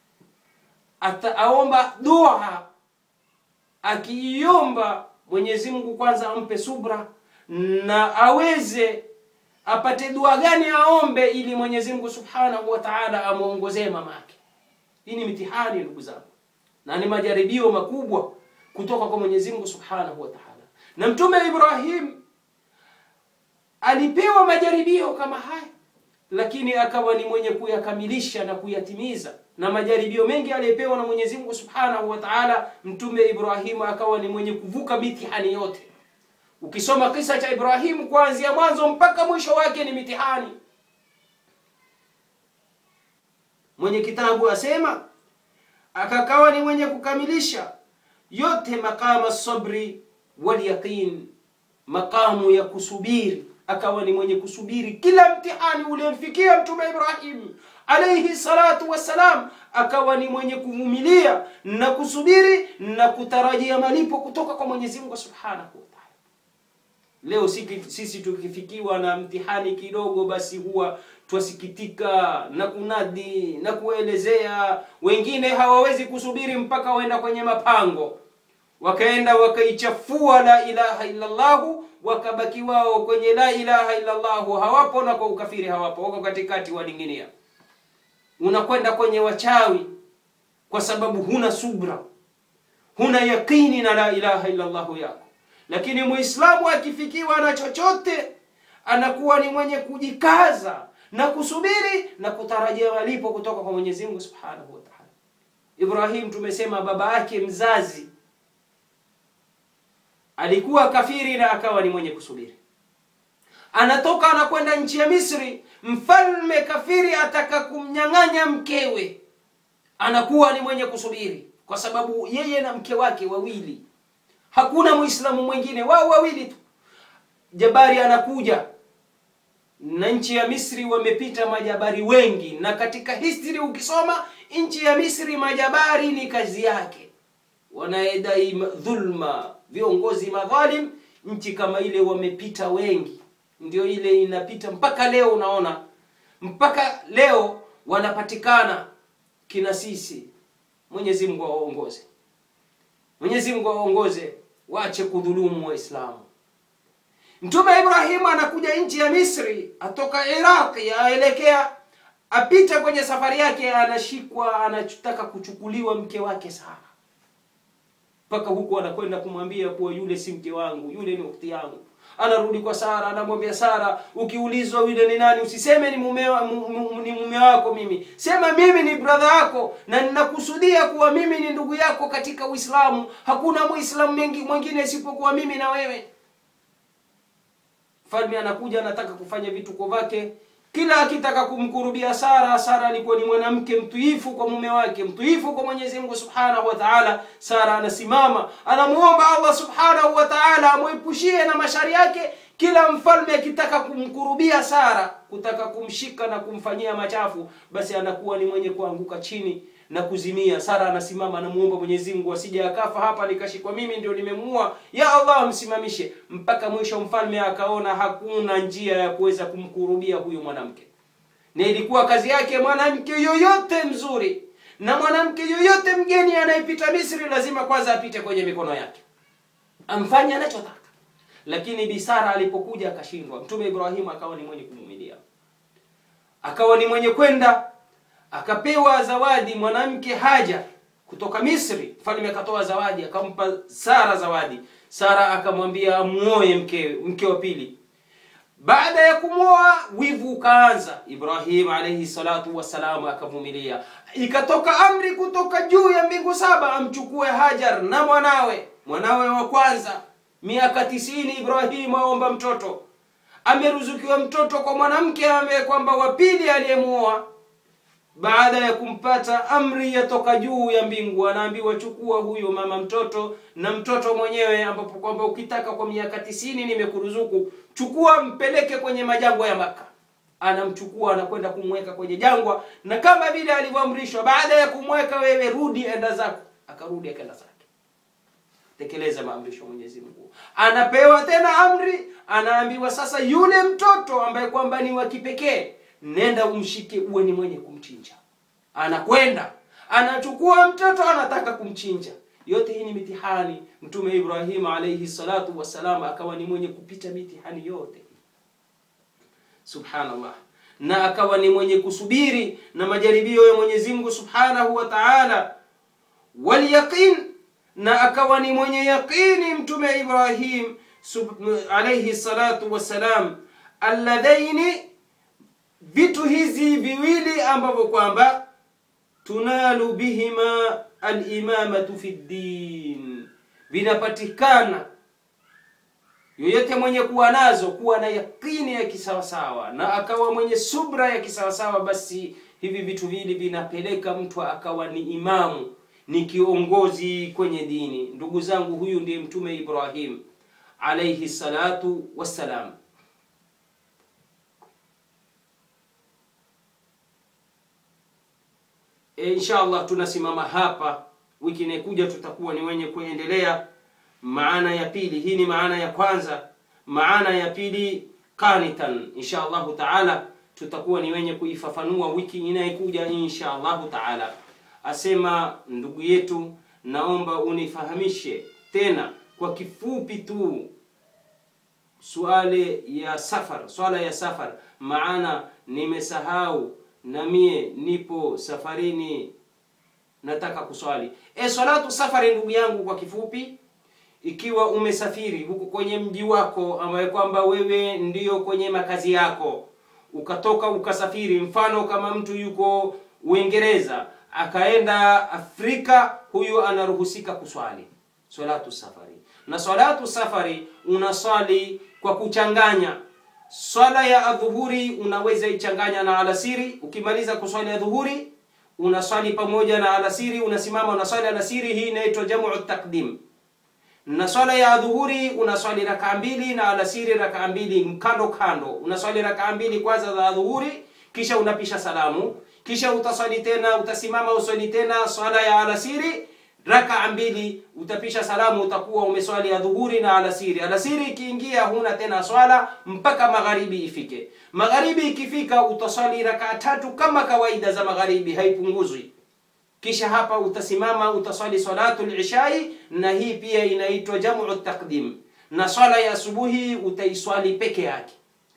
[SPEAKER 1] ataomba dua akiiomba mwenyezi mungu kwanza ampe subra na aweze apate dua gani aombe ili mwenyezi mungu subhanahu wa taala amwongozee mamake hii ni mitihani ndugu zangu na ni majaribio makubwa kutoka kwa mwenyezi mungu subhanahu wa taala na mtume ibrahim alipewa majaribio kama haya lakini akawa ni mwenye kuyakamilisha na kuyatimiza na majaribio mengi aliyepewa na mwenyezi mungu subhanahu wa taala mtume ibrahimu akawa ni mwenye kuvuka mitihani yote ukisoma kisa cha ibrahimu kuanzia mwanzo mpaka mwisho wake ni mitihani mwenye kitabu asema akakawa ni mwenye kukamilisha yote maqama sabri walyaqin maqamu ya kusubiri akawa ni mwenye kusubiri kila mtihani uliomfikia mtume ibrahim alaihi salatu wassalam akawa ni mwenye kuvumilia na kusubiri na kutarajia malipo kutoka kwa mwenyezi mungu subhanahu wa taala leo sisi tukifikiwa na mtihani kidogo basi huwa twasikitika na kunadi na kuelezea wengine hawawezi kusubiri mpaka waenda kwenye mapango wakaenda wakaichafua la ilaha illallahu wakabaki wao kwenye la ilaha illallahu hawapo na kwa ukafiri hawapo wako katikati walinginia unakwenda kwenye wachawi kwa sababu huna subra huna yaqini na la ilaha illallahu yako lakini muislamu akifikiwa na chochote anakuwa ni mwenye kujikaza na kusubiri na kutarajia malipo kutoka kwa mwenyezi mungu subhanahu wa taala ibrahim tumesema baba yake mzazi alikuwa kafiri na akawa ni mwenye kusubiri anatoka anakwenda nchi ya misri mfalme kafiri ataka kumnyang'anya mkewe anakuwa ni mwenye kusubiri kwa sababu yeye na mke wake wawili hakuna muislamu mwingine wao wawili tu jabari anakuja na nchi ya misri wamepita majabari wengi na katika history ukisoma nchi ya misri majabari ni kazi yake wanayedai dhulma viongozi madhalim nchi kama ile wamepita wengi ndio ile inapita mpaka leo unaona mpaka leo wanapatikana kina sisi mwenyezi mungu awaongoze mwenyezi mungu awaongoze waache kudhulumu waislamu mtume ibrahimu anakuja nchi ya misri atoka iraqi aelekea apita kwenye safari yake anashikwa anataka kuchukuliwa mke wake sara mpaka huku anakwenda kumwambia kuwa yule si mke wangu yule ni ukti yangu anarudi kwa sara anamwambia sara ukiulizwa yule ni nani usiseme ni mume, wa- mu, mu, ni mume wako mimi sema mimi ni bradha yako na ninakusudia kuwa mimi ni ndugu yako katika uislamu hakuna muislamu mengi mwingine isipokuwa mimi na wewe mfalme anakuja anataka kufanya vituko vyake kila akitaka kumkurubia sara sara alikuwa ni mwanamke mtuifu kwa mume wake mtuifu kwa mwenyezi mungu subhanahu wa taala sara anasimama anamuomba allah subhanahu wa taala amwepushie na mashari yake kila mfalme akitaka kumkurubia sara kutaka kumshika na kumfanyia machafu basi anakuwa ni mwenye kuanguka chini na kuzimia sara anasimama anamuomba mwenyezi mungu asije akafa hapa nikashikwa mimi ndio nimemuua ya allah msimamishe mpaka mwisho mfalme akaona hakuna njia ya kuweza kumkurubia huyu mwanamke na ilikuwa kazi yake mwanamke yoyote mzuri na mwanamke yoyote mgeni anayepita misri lazima kwanza apite kwenye mikono yake amfanye anachotaka lakini bisara alipokuja akashindwa mtume ibrahimu akawa ni mwenye kumumilia akawa ni mwenye kwenda akapewa zawadi mwanamke haja kutoka misri mfalme akatoa zawadi akampa sara zawadi sara akamwambia amuoe mke mke wa pili baada ya kumwoa wivu ukaanza ibrahim alaihi salatu wassalam akavumilia ikatoka amri kutoka juu ya mbingu saba amchukue hajar na mwanawe mwanawe wa kwanza miaka tisini ibrahim aomba mtoto ameruzukiwa mtoto kwa mwanamke ambaye kwamba wa pili aliyemuoa baada ya kumpata amri yatoka juu ya mbingu anaambiwa chukua huyo mama mtoto na mtoto mwenyewe ambapo kwamba ukitaka kwa miaka tisini nimekuruzuku chukua mpeleke kwenye majangwa ya maka anamchukua anakwenda kumweka kwenye jangwa na kama vile alivyoamrishwa baada ya kumweka wewe rudi enda zako akarudi akaenda zake tekeleza maamrisho ya mwenyezi mungu anapewa tena amri anaambiwa sasa yule mtoto ambaye kwamba ni wa kipekee nenda umshike uwe ni mwenye kumchinja anakwenda anachukua mtoto anataka kumchinja yote hii ni mitihani mtume ibrahim alaihi salatu wassalam akawa ni mwenye kupita mitihani yote subhanallah na akawa ni mwenye kusubiri na majaribio ya mwenyezi mungu subhanahu wa taala walyaqin na akawa ni mwenye yaqini mtume ibrahim sub- alaihi salatu wassalam alladhaini vitu hizi viwili ambavyo kwamba tunalu bihima alimamatu fi ddin vinapatikana yoyote mwenye kuwa nazo kuwa na yakini ya kisawasawa na akawa mwenye subra ya kisawasawa basi hivi vitu vili vinapeleka mtu akawa ni imamu ni kiongozi kwenye dini ndugu zangu huyu ndiye mtume ibrahim alaihi salatu wassalam e, insha allah tunasimama hapa wiki inayokuja tutakuwa ni wenye kuendelea maana ya pili hii ni maana ya kwanza maana ya pili qanitan insha allahu taala tutakuwa ni wenye kuifafanua wiki inayokuja insha allahu taala asema ndugu yetu naomba unifahamishe tena kwa kifupi tu suale ya safar swala ya safar maana nimesahau na mie nipo safarini nataka kuswali e salatu safari ndugu yangu kwa kifupi ikiwa umesafiri huku kwenye mji wako ambaye kwamba wewe ndiyo kwenye makazi yako ukatoka ukasafiri mfano kama mtu yuko uingereza akaenda afrika huyu anaruhusika kuswali salatu safari na salatu safari unaswali kwa kuchanganya swala ya adhuhuri unaweza ichanganya na alasiri ukimaliza kuswali adhuhuri unaswali pamoja na alasiri unasimama unaswali alasiri hii inaitwa jamu takdim na swala ya adhuhuri unaswali rakaa mbili na alasiri rakaa mbili kando kando unaswali rakaa mbili kwanza za adhuhuri kisha unapisha salamu kisha utaswali tena utasimama uswali tena swala ya alasiri rakaa mbili utapisha salamu utakuwa umeswali ya dhuhuri na alasiri alasiri ikiingia huna tena swala mpaka magharibi ifike magharibi ikifika utaswali rakaa tatu kama kawaida za magharibi haipunguzwi kisha hapa utasimama utaswali salatu lishai na hii pia inaitwa jamu taqdim na swala ya asubuhi utaiswali peke yake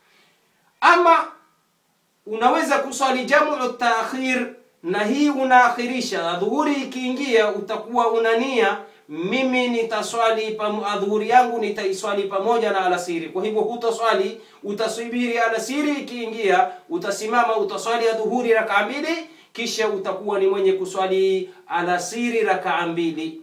[SPEAKER 1] ama unaweza kuswali jamu taakhir na hii unaakhirisha dhuhuri ikiingia utakuwa unania mimi nitaswali adhuhuri yangu nitaiswali pamoja na alasiri kwa hivyo hutaswali utasubiri alasiri ikiingia utasimama utaswali adhuhuri rakaa mbili kisha utakuwa ni mwenye kuswali alasiri rakaa mbili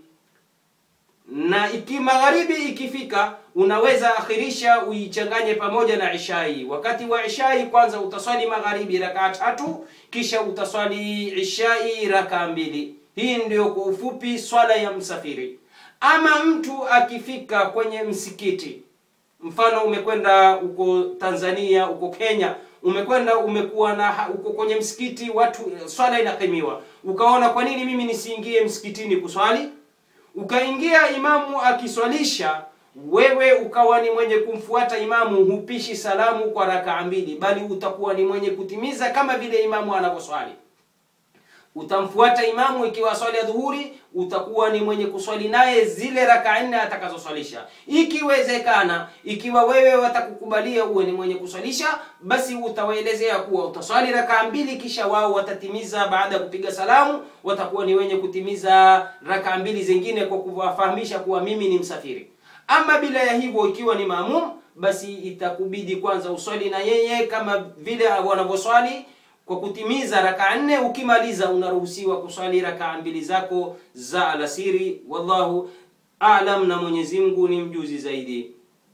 [SPEAKER 1] na iki magharibi ikifika unaweza akhirisha uichanganye pamoja na ishai wakati wa ishai kwanza utaswali magharibi rakaa tatu kisha utaswali ishai rakaa mbili hii ndio kwa ufupi swala ya msafiri ama mtu akifika kwenye msikiti mfano umekwenda uko tanzania uko kenya umekwenda umekuwa na uko kwenye msikiti watu swala inakimiwa ukaona kwa nini mimi nisiingie msikitini kuswali ukaingia imamu akiswalisha wewe ukawa ni mwenye kumfuata imamu hupishi salamu kwa rakaa mbili bali utakuwa ni mwenye kutimiza kama vile imamu anavyoswali utamfuata imamu ikiwa swali ya dhuhuri utakuwa ni mwenye kuswali naye zile raka nne atakazoswalisha ikiwezekana ikiwa wewe watakukubalia uwe ni mwenye kuswalisha basi utawaelezea kuwa utaswali rakaa mbili kisha wao watatimiza baada ya kupiga salamu watakuwa ni wenye kutimiza rakaa mbili zingine kwa kuwafahamisha kuwa mimi ni msafiri ama bila ya hivyo ikiwa ni maamum basi itakubidi kwanza uswali na yeye kama vile wanavyoswali kwa kutimiza rakaa nne ukimaliza unaruhusiwa kuswali rakaa mbili zako za alasiri wallahu alam na mwenyezi mungu ni mjuzi zaidi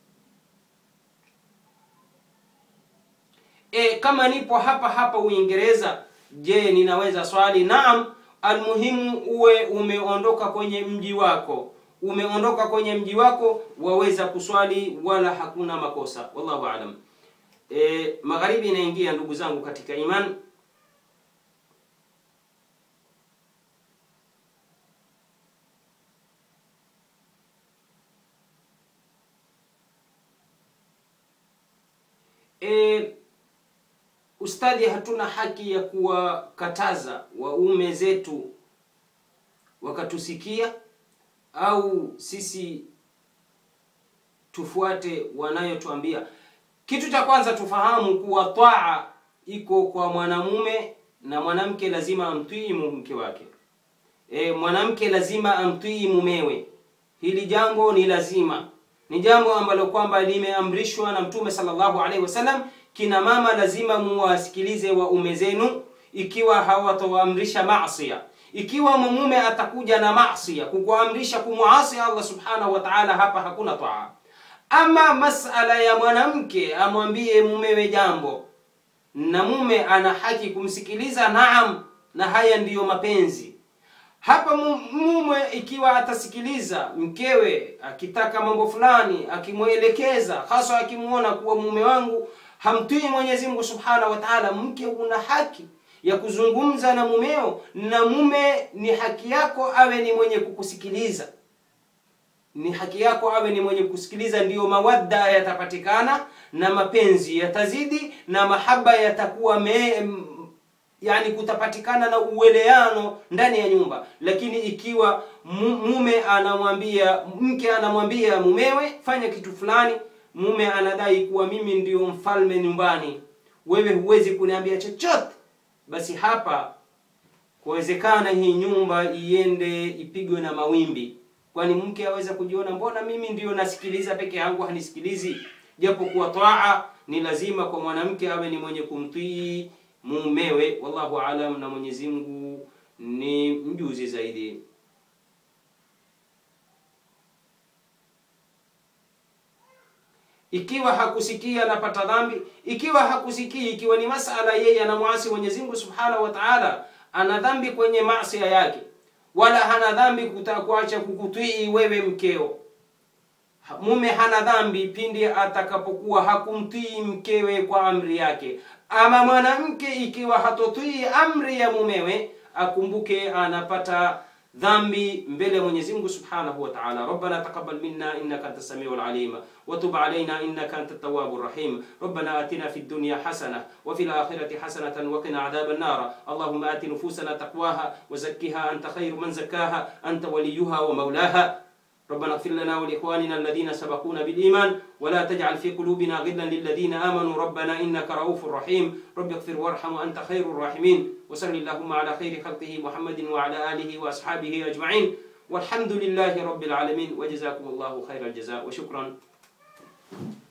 [SPEAKER 1] e, kama nipo hapa hapa uingereza je ninaweza swali naam almuhimu uwe umeondoka kwenye mji wako umeondoka kwenye mji wako waweza kuswali wala hakuna makosa wallahu alam e, magharibi inaingia ndugu zangu katika iman e, ustadhi hatuna haki ya kuwakataza waume zetu wakatusikia au sisi tufuate wanayotuambia kitu cha kwanza tufahamu kuwa taa iko kwa mwanamume na mwanamke lazima amtii mke wake e, mwanamke lazima amtii mumewe hili jambo ni lazima ni jambo ambalo kwamba limeamrishwa na mtume sallallahu alaihi wasallam kina mama lazima muwasikilize waume zenu ikiwa hawatoamrisha masia ikiwa mume atakuja na masia kukuamrisha kumuasi allah subhanahu wa taala hapa hakuna taa ama masala ya mwanamke amwambie mumewe jambo na mume ana haki kumsikiliza naam na haya ndiyo mapenzi hapa mume ikiwa atasikiliza mkewe akitaka mambo fulani akimwelekeza hasa akimwona kuwa mume wangu hamtii mwenyezi mungu subhanahu wa taala mke una haki ya kuzungumza na mumeo na mume ni haki yako awe ni mwenye kukusikiliza ni haki yako awe ni mwenye kusikiliza ndiyo mawadda yatapatikana na mapenzi yatazidi na mahaba yatakuwa me, yani kutapatikana na uweleano ndani ya nyumba lakini ikiwa mume anamwambia mke anamwambia mumewe fanya kitu fulani mume anadai kuwa mimi ndiyo mfalme nyumbani wewe huwezi kuniambia chochote basi hapa kuwezekana hii nyumba iende ipigwe na mawimbi kwani mke aweza kujiona mbona mimi ndiyo nasikiliza peke yangu hanisikilizi japo kuwa taa ni lazima kwa mwanamke awe ni mwenye kumtii mumewe wallahu alam na mwenyezi mungu ni mjuzi zaidi ikiwa hakusikia anapata dhambi ikiwa hakusikii ikiwa ni masala yeye anamwasi mwenyezi mungu subhanahu wa taala ana dhambi kwenye masia yake wala hana dhambi kuacha kukutii wewe mkeo mume hana dhambi pindi atakapokuwa hakumtii mkewe kwa amri yake ama mwanamke ikiwa hatotii amri ya mumewe akumbuke anapata dhambi mbele ya Mwenyezi Mungu Subhanahu wa Ta'ala. Rabbana taqabbal minna innaka antas samiul alim wa tub alayna innaka antat tawwabur rahim. Rabbana atina fid dunya hasana wa fil akhirati hasanatan wa qina adhaban nar. Allahumma ati nufusana taqwaha wa zakkiha anta khayru man zakkaha anta waliyuha wa mawlaha. ربنا اغفر لنا ولإخواننا الذين سبقونا بالإيمان ولا تجعل في قلوبنا غلا للذين آمنوا ربنا إنك رؤوف رحيم رب اغفر وارحم وأنت خير الراحمين وصل اللهم على خير خلقه محمد وعلى آله وأصحابه أجمعين والحمد لله رب العالمين وجزاكم الله خير الجزاء وشكرا